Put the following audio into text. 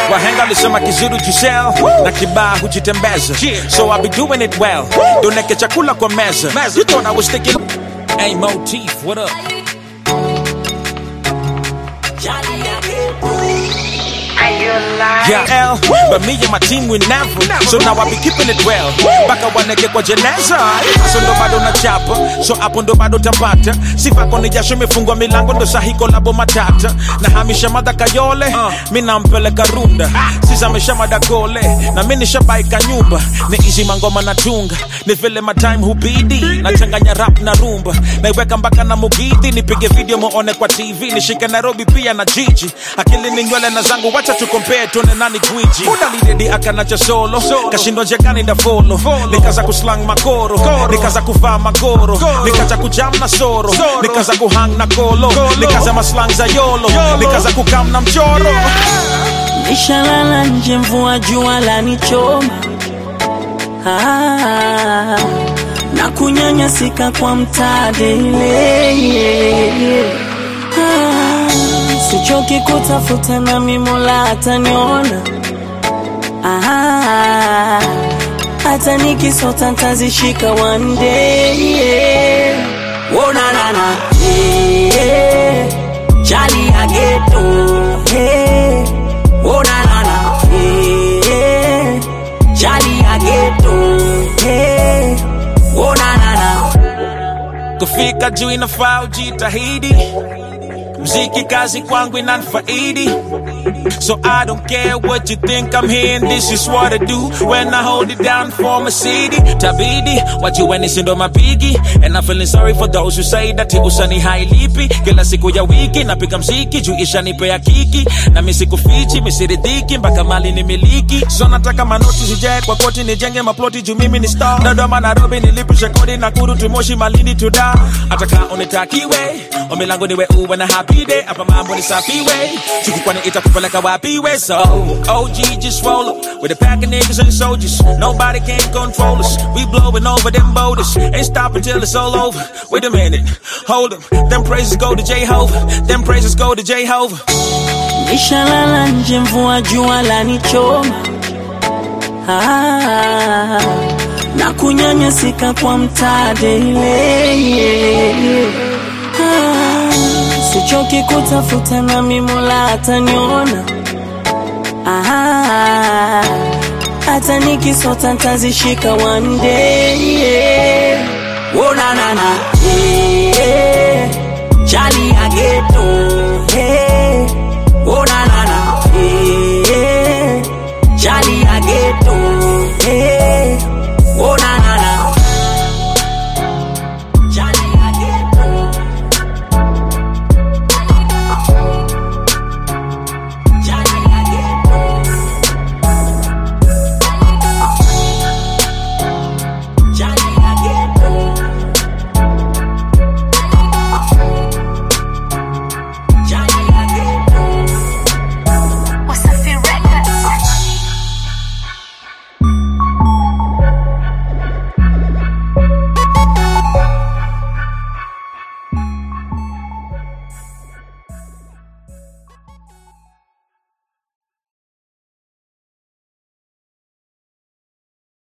wahenga walisema kizuri jisel na kibaa hujitembeza so I be doing it well doneke chakula kwa meza you thought I was thinking hey motif what up Yeah, L, but me and my team we never. So now I be keeping it well. Baka waneke kwa jeneza. So ndo bado na chapa. So hapo ndo bado tapata. Sifa koni jasho imefungwa milango ndo sahi kolabo matata. Na hamisha mada kayole. Mi nampeleka runda. Sisa mesha mada kole. Na mi nishabaika nyumba. Ni easy mangoma na tunga. Ni vile my time hubidi. Nachanganya rap na rumba. Naiweka mpaka na mugidi. Nipige video muone kwa TV. Nishike Nairobi pia na jiji. Akili ni nywele na zangu wacha tu compare tuone nani gwiji muda lidedi akanacha solo kashindwa jekani na folo nikaza kuslang makoro nikaza kuvaa magoro nikaza kujam na soro nikaza kuhang na kolo nikaza maslang za yolo nikaza kukam na mchoro Nishalala nje mvua jua lanichoma ah, na kunyanyasika kwa mtadele ah, sichoki kutafuta na mimola ataniona ah, hata nikisota ntazishika one day oh, na, na, na. Yeah, Charlie Ageto hey. Oh na na na hey. Charlie Ageto hey. Oh na na na kufika juu inafaa ujitahidi mziki kazi kwangu inanifaidi So I don't care what you think I'm hearing. This is what I do when I hold it down for my city. Tabidi, what you when ndo mapigi. And I'm feeling sorry for those who say that usani hailipi. Kila siku ya wiki napiga mziki juu ishanipea kiki. Na mimi sikufichi, misiridhiki mpaka mali ni miliki. So nataka manoti zijae kwa koti nijenge maploti juu mimi ni star. Dodoma Nairobi nilipisha kodi na kuru tumoshi malindi tuda. Ataka unitakiwe, ombi langu niwe uwe na happy day. Hapa mambo ni safi way. Siku kwani itakupeleka wapi we so OG just roll up with a pack of niggas and soldiers. Nobody can control us. We blowing over them boulders. Ain't stopping till it's all over. Wait a minute, hold up. Them praises go to Jehovah. Them praises go to Jehovah. Nishalala nje mvua jua lanichoma ah, na kunyanyasika kwa mtadele ah, sichoki kutafuta na mimola ataniona ah, hata nikisota ntazishika one day oh, na, na, na. Yeah, Charlie Ageto